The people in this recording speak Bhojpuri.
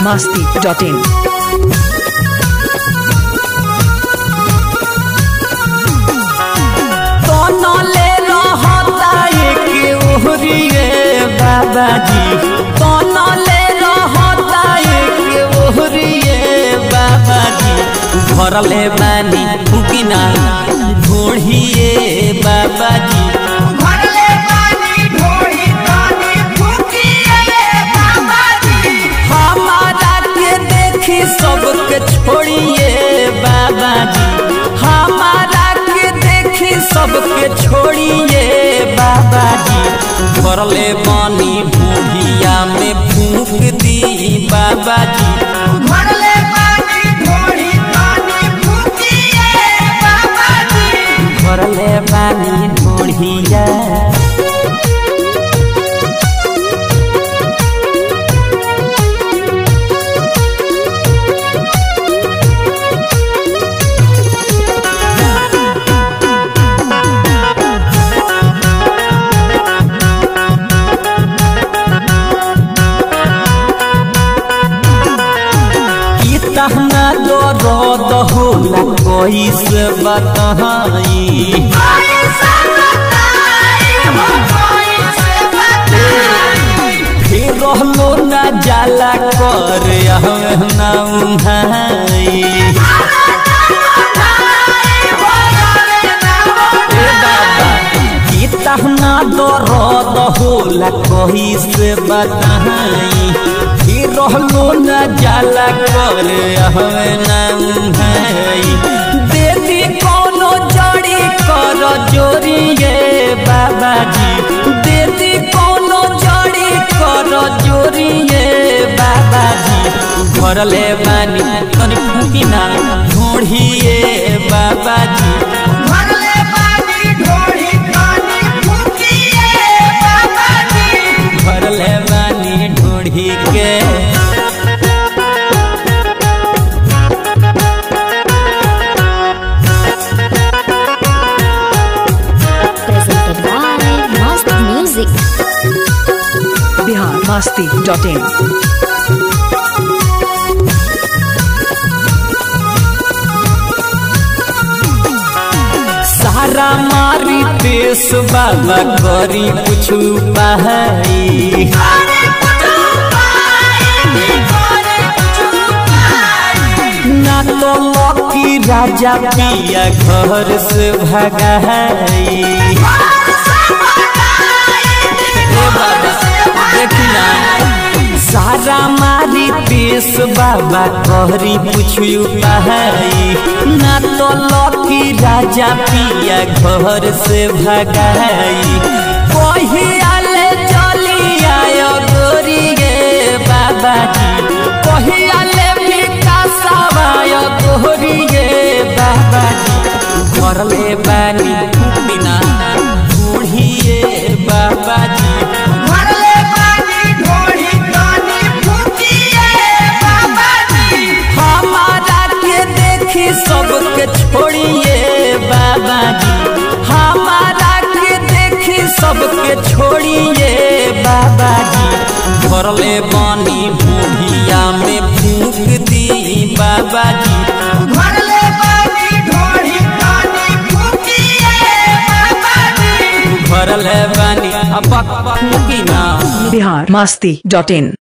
masti.in. तनले रहता एक ओहरिए बाबाजी तनले रहता एक ओहरिए बाबाजी घरले बानी फुकिना ढोढ़िए बाबाजी घरले पानी ढोड़ी पानी फूकिए बाबाजी हमारा के देखी सबके छोड़िए बाबाजी हमारा के देखी सबके छोड़िए बाबाजी घरले बानी भूढ़िया में फूक दी बाबाजी घरले पानी ढोड़ी पानी फूकिए बाबाजी घरले बानी भूढ़िया ई तहना दर्द होला कैसे बताई कोई से बताए हो कोई से बताए फिर रहलो ना जाला कर ना उहाई ए बाबा ई तहना दर्द होला कैसे बताई फिर रहलो ना जाला कर ना उहाई देवी कोनो जड़ी कर जोरिए बाबाजी देवी कोनो जड़ी कर जोरिए बाबाजी घरले बानी तनी फुकिना ढोढ़िए बाबाजी घरले पानी ढोड़ी पानी फूकिए बाबाजी घरले बानी ढोढ़ी के presented by Must Music. Bihar masti.in. सारा मारी देश बाबा करी कुछ पाई करे कुछ पाए करे कुछ पाए ना तो लकी राजा पिया घर से भगाई ए बाबा देखना सारा मारी देश बाबा कहरी पुछू पाई ना तो लकी राजा पिया घर से भगाई कहियाले चली आयो गोरी गे बाबाजी कहियाले विकासवाय गोरी गे बाबाजी घरले बानी बिना बूढ़िए बाबाजी घरले पानी ढोड़ी पानी फूकिए बाबाजी हमारा के देखी सबके छोड़िए बाबाजी हमारा के देखी सबके छोड़िए बाबाजी घरले बानी भूढ़िया में फूक दी बाबाजी घरले पानी ढोड़ी पानी फूकिए बाबाजी घरले बानी अब फूकी ना Bihar masti.in.